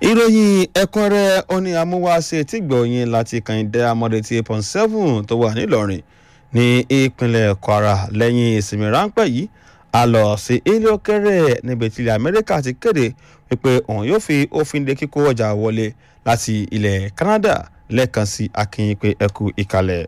ìròyìn ẹ̀kúnrẹ́rẹ́ ó ní amúwáṣe tí gbọ̀nyìn láti kànìdá amọ̀dẹ̀tì point seven tó wà nílọrin ní ìpínlẹ̀ kwara lẹ́yìn ìsinmi ráńpẹ́ yìí a lọ sí ilé òkèrè níbi tí ilẹ̀ amẹ́ríkà ti kéde wípé òun yóò fi òfin de kíkó ọjà wọlé láti ilẹ̀ canada lẹ́ẹ̀kan sí akínyìn pé ẹkú ìkàlẹ̀.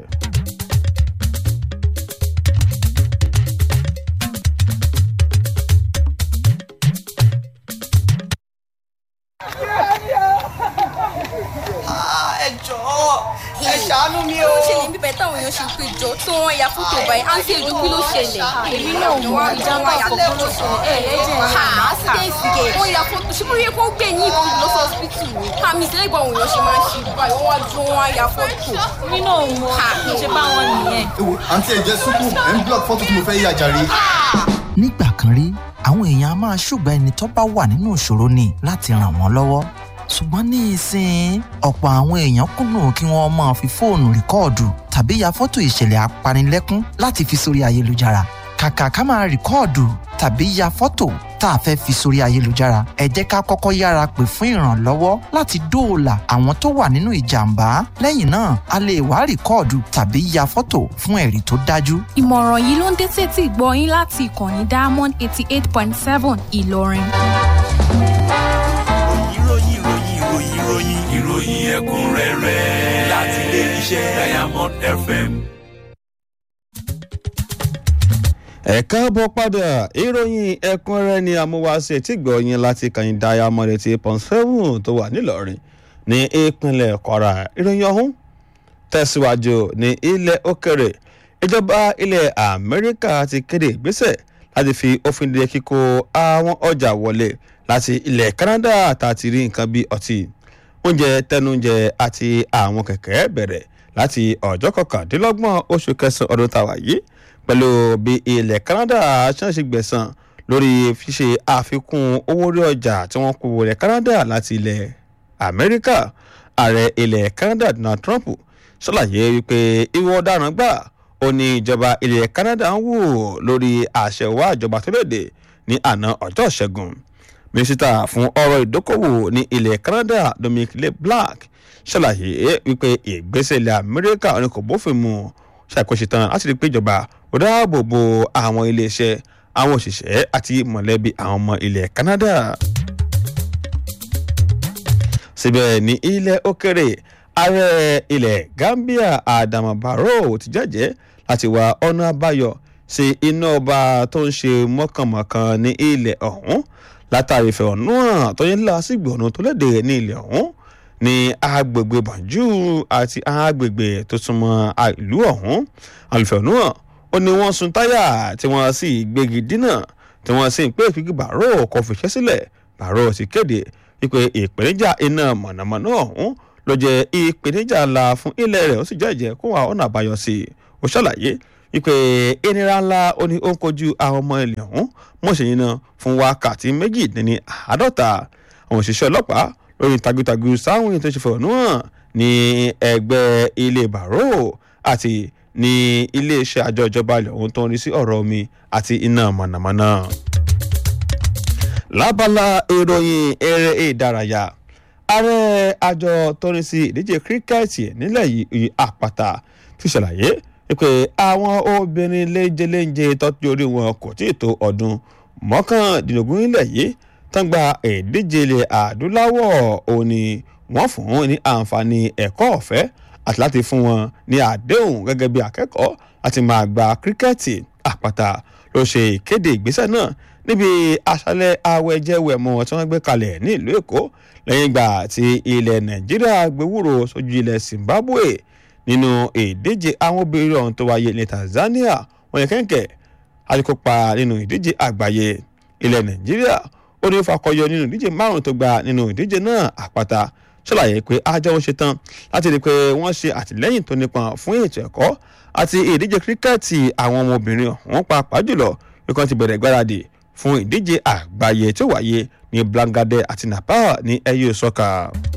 ẹ jọ̀ọ́ ẹ ṣàánú mi o. ó ṣẹlẹ̀ níbẹ̀ táwọn èèyàn ṣe pé jọ tí wọ́n ya fótó báyìí àǹtí èdè kí ló ṣẹlẹ̀. èmi náà mọ ìjàmbá àkọ́kọ́ ló ṣẹlẹ̀ ẹ̀ ẹ̀jẹ̀ ha accident gẹ̀ wọ́n ya fótó ṣé mo rí kó gbé ní ìbọn lọ sí hospital ni. àmì ìṣẹ̀lẹ̀ ìgbà òun yàn ṣe máa ń ṣe báyìí wọ́n wá dúró wọ́n á ya fótó. èmi náà mọ kí n ṣe bá wọn nìyẹn. ewo àǹtí ẹ jẹ súpù ẹ ń block fọ́tò tí mo fẹ́ yà jàre. nígbà kan rí àwọn èèyàn a máa ṣùgbọ́n ẹni tó bá wà nínú ìṣòro ni láti ràn wọ́n lọ́wọ́ ṣùgbọ́n ní ìsìn ọ̀pọ̀ àwọn èèyàn kùnà kí wọ́n máa fi fóònù rìkọ́ọ̀dù tàbí ya fọ́tò ìṣẹ̀lẹ̀ apanilẹ́kún láti fi sórí ayélujára kàkà ká máa rìkọ́ọ̀dù tàbí ya fọ́tò tá a fẹ́ fi sórí ayélujára ẹ jẹ́ ká kọ́kọ́ yára pè fún ìrànlọ́wọ́ láti dóòlà àwọn tó wà nínú ìjàmbá lẹ́yìn náà a lè wá rìkọ́ọ̀dù tàbí ya fọ́tò fún ẹ̀rí tó dájú ìmọ̀ràn yìí ló ń dé sétí ìgbọ́ yín láti ìkànnì diamond eighty eight point seven ìlọrin. ìròyìn ìròyìn ìròyìn ìròyìn ìròyìn ẹ̀kúnrẹ́rẹ́ láti ilé iṣẹ́ diamond fm. ẹ káàbọ̀ padà ìròyìn ẹ̀kúnrẹ́rẹ́ ni amúwáṣe tí gbọ̀nyìn láti kàyìn diamond eighty eight point seven tó wà nílọrin ní ìpínlẹ̀ kwara ìròyìn ọ̀hún tẹ̀síwájú ní ilẹ̀ òkèrè ìjọba ilẹ̀ amẹ́ríkà ti kéde ìgbésẹ̀ láti fi òfin de kíkó àwọn ọjà wọlé láti ilẹ̀ canada tá a ti rí nǹkan bí ọtí oúnjẹ tẹnúnjẹ àti àwọn kẹ̀kẹ́ bẹ̀rẹ̀ láti ọjọ́ kọkàndínlọ́gbọ̀n oṣù kẹsàn-án ọdún tàwa yìí pẹ̀lú bí ilẹ̀ canada ṣáàṣì gbẹ̀sán lórí ṣíṣe àfikún owó orí ọjà tí wọ́n kó ilẹ̀ canada láti ilẹ̀ amẹ́ríkà ààrẹ ilẹ̀ canada donald trump ṣàlàyé wípé ìwọ ọ̀daràn gbà ó ní ìjọba ilẹ̀ canada ń wò lórí àṣẹ wá ìjọba tó léde ní àná ọjọ́ ìṣẹ́gun mínísítà fún ọ̀rọ̀ ìdókòwò ní ilẹ̀ canada dominic leblanc ṣàlàyé wípé ìgbésẹ̀ ilẹ̀ amẹ́ríkà ní kò bófin mu ṣàkóso tán láti rí i pé ìjọba ó dáàbò bo àwọn iléeṣẹ́ àwọn òṣìṣẹ́ àti mọ̀lẹ́bí àwọn ọmọ ilẹ̀ canada síbẹ̀ ní ilẹ̀ òkèrè ààrẹ ilẹ̀ gambia adama barrow ti jẹ́jẹ́ láti wá ọ̀nà àbáyọ sí iná ọba tó ń ṣe mọ́kànmọ́kàn ní ilẹ̀ ọ̀hún látàrí ìfẹ̀hónúhàn tó yẹ lásìgbò ọ̀nà tó léde ní ilẹ̀ ọ̀hún ní agbègbè banjú àti agbègbè tó súnmọ́ ìlú ọ̀hún àlùfẹ̀hónúhàn ó ní wọ́n sun táyà tí wọ́n sì gbégi dínà tí wọ́n sì ń pè pé barrow kò fìṣẹ́ sílẹ̀ barrow ti kéde wípé ìpèníjà iná mọ̀nàmọ́ná ọ̀hún ló jẹ́ ìpèníjà ńlá fún ilẹ̀ rẹ̀ ó sì jẹ́jẹ́ kó wà ọ̀nà àbáyọ sí i ó ṣàlàyé wípé ìnira ńlá ó ní ó ń kojú àwọn ọmọ ilẹ̀ ọ̀hún mọ̀ṣẹ́yìn náà fún wákàtí méjì dín ní àádọ́ta àwọn òṣìṣẹ́ ọlọ́pàá lórí tagutagu sáwọn ètò ìṣèfọ̀nù hàn ní ẹgbẹ́ ilé bàró àti ní iléeṣẹ́ àjọ ìjọba ilẹ̀ ọ̀hún tó ń rí sí ọ̀rọ̀ omi àti iná mọ̀nàmọ́ná. lábala ìròyìn eré ìdárayá ààrẹ àjọ tó ń rí sí ìdíje kíríkẹ́ẹ̀tì nílẹ̀ yìí àpáta ti ṣàlàyé pé àwọn obìnrin léjeléje tọ́jú orí wọn kò tí ì tó ọdún mọ́kàndínlógún nílẹ̀ yìí tán gba ìdíje ilẹ̀ adúláwọ̀ òní wọ́n fún wọn ní àǹfààní ẹ̀kọ́ ọ̀fẹ́ àti láti fún wọn ní àdéhùn gẹ́gẹ́ bí akẹ́kọ̀ọ́ láti máa gba kíríkẹ́ẹ̀tì àpáta ló ṣe ìkéde ìgbésẹ̀ náà níbi àṣálẹ̀ awẹ́jẹ́wẹ̀mọ́ tí wọ́n gbé kalẹ̀ ní ìlú èkó lẹ́yìn ìgbà tí ilẹ̀ nàìjíríà gbéwúrò sójú ilẹ̀ zimbabwe nínú ìdíje àwọn obìnrin ọ̀hún tó wáyé ní tanzania wọ́n yẹ kẹ́ńkẹ́ àti kópa nínú ìdíje àgbáyé ilẹ̀ nàìjíríà ó ní ó fakọyọ nínú ìdíje márùn tó gba nínú ìdíje náà àpáta ṣàlàyé pé ajá wọn ṣe tán láti rí i pé wọ́n ṣe àtìlẹ́yìn tó nípọn fún ètò ẹ̀kọ́ àti ìdíje kíríkẹ́ẹ̀tì àwọn ọmọbìnrin ọ̀hún pàápàá jùlọ bí wọ́n ti bẹ̀rẹ̀ gbáradì fún ìdíje àgbáyé tó wáyé ní blangade àti nepal ní ẹyẹ sọ́kà.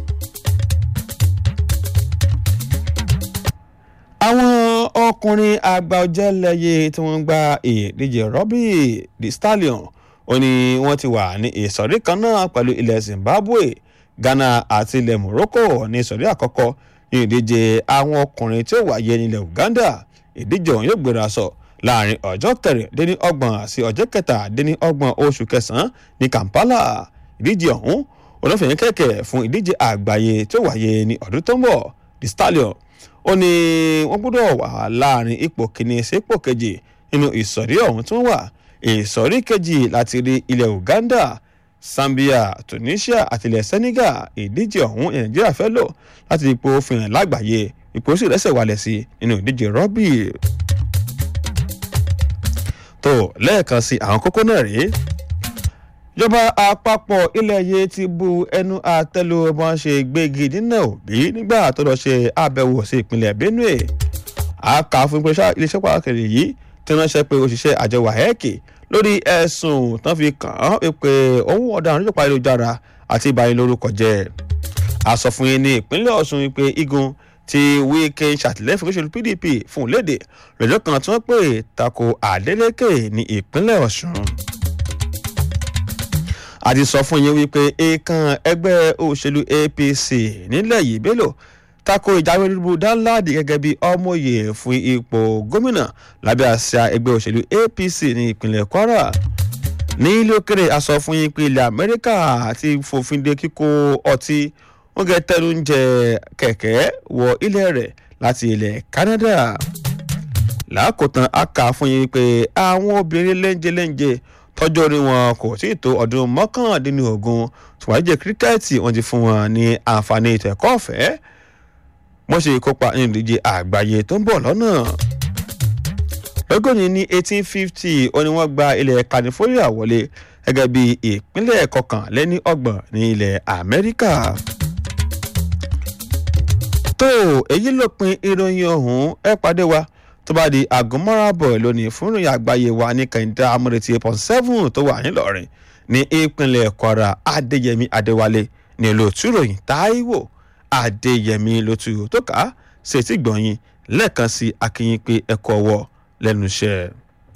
àwọn ọkùnrin àgbà ọ̀jẹ̀lẹ̀yẹ tí wọ́n gba ìdíje rọ́bì the stallion ó ní wọ́n ti wà ní ìsọ̀rí kan náà pẹ̀lú ilẹ̀ zimbabwe ghana àti ilẹ̀ morocco ní ìsọ̀rí àkọ́kọ́ ní ìdíje àwọn ọkùnrin tí ó wáyé nílẹ̀ uganda ìdíje ọ̀hún yóò gbéra sọ láàrin ọjọ́ kẹrìndínlọ́gbọ̀n sí ọjọ́ kẹtàdínlọ́gbọ̀n oṣù kẹsàn-án ní kampala ìdíje ọ̀hún olófin kẹ̀kẹ́ fún ìdíje àgbáyé tí ó wáyé ní ọdún tó ń bọ̀ the stallion ó ní wọ́n gbọ́dọ̀ wà láàrin ipò kìíní sí ipò kejì nínú ìsọ̀rí ọ̀hún tí wọ́n wà ìsọ̀rí kejì láti rí ilẹ̀ uganda zambia tunisia àti ilẹ̀ senegal ìdíje ọ̀hún nàìjíríà fẹ́ lò láti ipò òfin lágbàáyé ipò sì rẹ́sẹ̀ wálẹ̀ sí nínú ìdíje rọ́bì. tó lẹ́ẹ̀kan sí àwọn kókó náà rèé ìjọba àpapọ̀ ilẹ̀ yìí ti bu ẹnu àtẹ́lu bí wọ́n ṣe gbégi dínà òbí nígbà tó lọ ṣe àbẹ̀wò sí ìpínlẹ̀ benue àkà fún iléeṣẹ́ pàtàkì yìí tí wọ́n ṣe pé òṣìṣẹ́ àjọ wahẹ́ẹ̀kì lórí ẹ̀sùn tán fi kàn án pé òun ọ̀daràn nípa ayélujára àti ìbáyé lórúkọ jẹ́ àsọ fún yín ní ìpínlẹ̀ ọ̀ṣun pé igun ti wíkẹ́ ṣàtìlẹ́yìn fún òṣèlú pdp fún léde lọ́jọ́ kan tí wọ́n pè tako adeleke ní ìpínlẹ̀ ọ̀ṣun àti sọ fún yín wípé èèkàn ẹgbẹ́ òṣèlú apc nílẹ̀ yìí bello tako ìjáwé olúbu danladi gẹ́gẹ́ bí ọmọye fún ipò gómìnà lábẹ́ àṣà ẹgbẹ́ òṣèlú apc ní ìpínlẹ̀ kwara ní ilé òkèrè a sọ fún yín pé ilẹ̀ amẹ́ríkà ti fòfin de kíkó ọtí wọ́n gẹ tẹnu ń jẹ kẹ̀kẹ́ wọ ilẹ̀ rẹ̀ láti ilẹ̀ canada lákòótán a kà fún yín pé àwọn obìnrin lẹ́ńjẹlẹ́ńjẹ tọ́jú orí wọn kò tí ì tó ọdún mọ́kàndínlógún tùwájẹ́ kíríkẹ́ẹ̀tì wọn ti fún wọn ní àǹfààní ètò ẹ̀kọ́ ọ̀fẹ́ wọ́n ṣe kópa nínú ìdíje àgbáyé tó ń bọ̀ lọ́nà. lọ́gọ́ni ní eighteen fifty ó ní wọ́n gba ilẹ̀ california wọlé gẹ́gẹ́ bí ìpínlẹ̀ kọkànlẹ́ní ọgbọ̀n ní ilẹ̀ amẹ́ríkà. tó èyí ló pin ìròyìn ọ̀hún ẹ pàdé wa tó bá di àgùnmọ́ràbọ̀ lónìí fún ìròyìn àgbáyé wa ní kẹ̀hìndé amúrètí eight point seven tó wà nílọrin ní ìpínlẹ̀ kwara adéyẹmí adéwálé ní olóòtú ìròyìn táíwò adéyẹmí lótú tó kà á ṣètì gbọ̀nyìn lẹ́ẹ̀kan sí akínyìn pé ẹ̀kọ́ ọwọ́ lẹ́nu iṣẹ́.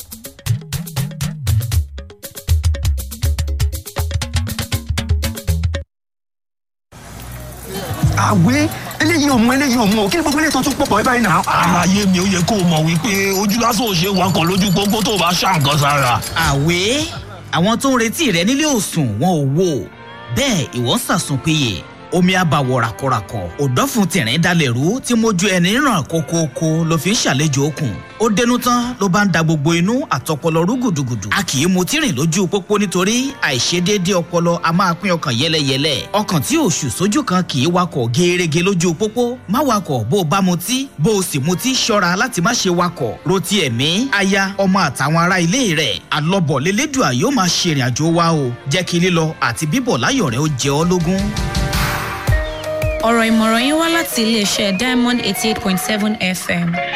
àwé eléyìí ò mú eléyìí ò mú o kí ni gbogbo eléyìí tó tún pọ̀pọ̀ ẹ báyìí náà. àlàyé mi ò yẹ kó o mọ̀ wípé ojú lásán ò ṣe wakọ̀ lójú pópó tó o bá ṣá nǹkan sára. àwé àwọn tó ń retí rẹ nílé òsùn wọn ò wò bẹ́ẹ̀ ìwọ ń sàsùn péye omi àbàwọ̀ ràkọ̀ràkọ̀ òdọ́fun tìrín dalẹ̀ rú tí mojú ẹni ràn kókókó ló fi ń ṣàlejò okùn ó dénú tán ló bá ń da gbogbo inú àtọpọlọ rú gùdùgùdù a kì í mutí rìn lójú pópó nítorí àìṣedéédé ọpọlọ a máa pín ọkàn yẹlẹyẹlẹ ọkàn tí òṣù sójú kan kì í wakọ̀ gẹ́ẹ́rẹ́gẹ lójú pópó má wakọ̀ bó o bá mutí bó o sì mutí ṣọ́ra láti má ṣe wakọ̀ rotí ẹ̀mí aya ọmọ àtàwọn ará ilé rẹ̀ alọ́bọ̀ lélẹ́dùà yóò máa ṣèrìn àjò wa o jẹ́ kí lílọ àti bíbọ̀ láyọ̀ rẹ̀ ó jẹ ọ́ lógún ọ̀rọ̀ ìmọ̀ràn yín wá láti iléeṣẹ́ diamond eighty eight point seven fm